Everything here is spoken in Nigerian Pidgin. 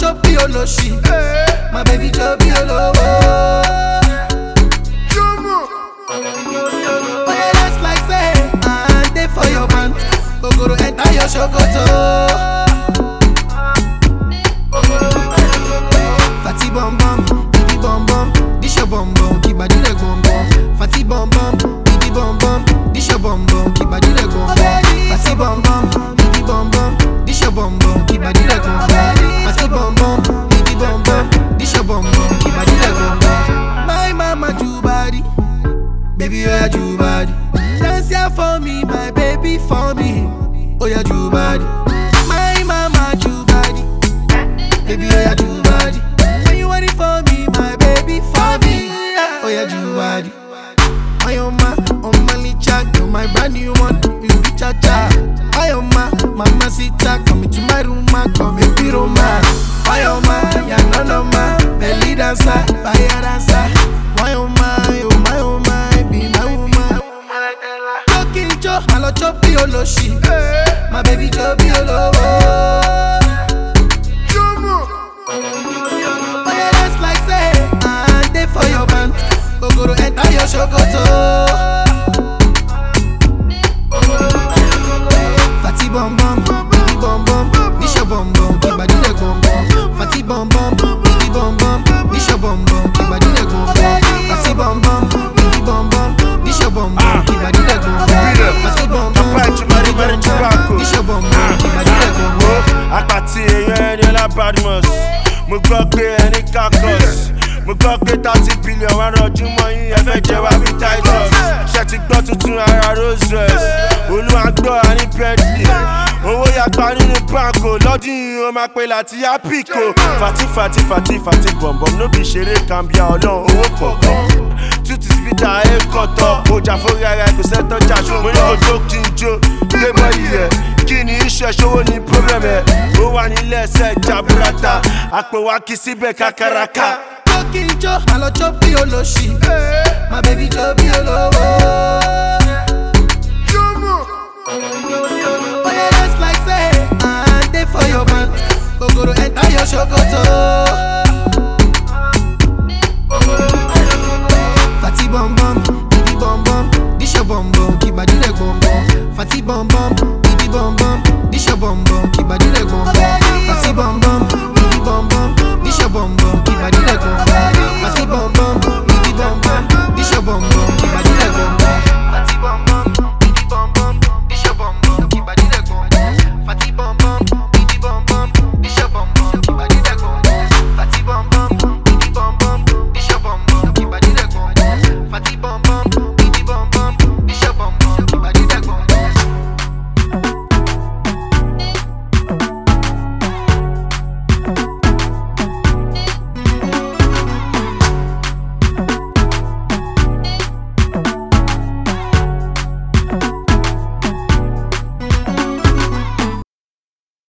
chop me oloshi. My baby chop me olowo. Oh yeah, that's like say, I dey for your man. Ogoro enter your shokoto. Fati bum bum, bibi bum bum, dish your bum bum, keep body leg bum bum. Fati bum bum, bibi bum bum, dish your bum bum, keep body leg bum bum. Fati bum bum, bibi bum bum, dish your bum bum, keep body leg bum bum. Fati bum bum, bibi bum bum, dish your bum bum, keep body leg bum bum. My mama ju body, baby oh yeah ju body. Dance here for me, my baby for me. Oh yeah ju body. My mama ju body. Baby, oh yeah, do body. When you want it for me, my baby, for me. Oh yeah, do body. I am my, on my licha, you're my brand new one. You be cha cha. I am my, mama sita, come into my room, ma, come and be Roma. I am my, yeah, none of my, belly dancer, fire dancer. Why oh my, oh my, oh my, be my woman. Talking jo, I love chop me oloshi. My baby chop me olowo. Oh yeah, that's like say, I dey for your man. Ogoro enter your shokoto. Fati bum bum, bibi bum bum, dish your bum bum, keep body leg bum bum. Fati bum bum, bibi bum bum, dish your bum bum, keep body leg bum bum. Fati bum bum, bibi bum bum, dish your bum bum, keep body leg bum bum. Fati bum bum, bibi bum bum, dish your bum bum, keep body leg bum bum. apàtì èèyàn ẹni ọlá badmus mo gbọ́ pé ẹni kakos mo gbọ́ pé thirty billion wà rọjú mọ́ yín ẹ fẹ́ jẹ wá bí titus ṣe ti gbọ́ tuntun ara rose rest olúwa gbọ́ àní bentley owó yapa nínú banko lọ́dún yìí ó máa pe láti apiko fati fati fati fati bọ̀m̀bọ̀m ló bí ṣeré kàmbíà ọlọ́run owó pọ̀pọ̀ tuti spita ẹ kọtọ ọjà fúnra ara ẹ kò sẹ́tọ̀ jà ṣùgbọ́n mo ní kò jó kí n jó gbé bọ́ọ̀lì rẹ̀ kí ni iṣẹ́ ṣòwò ní problem ẹ̀ ó wà nílẹ̀ ẹsẹ̀ jaburata àpò wa kì í síbẹ̀ kakaraka. Talking jo, I love chop me oloshi. My baby chop me olowo. Oh yeah, that's like say, I dey for your man. Ogoro enter your shokoto.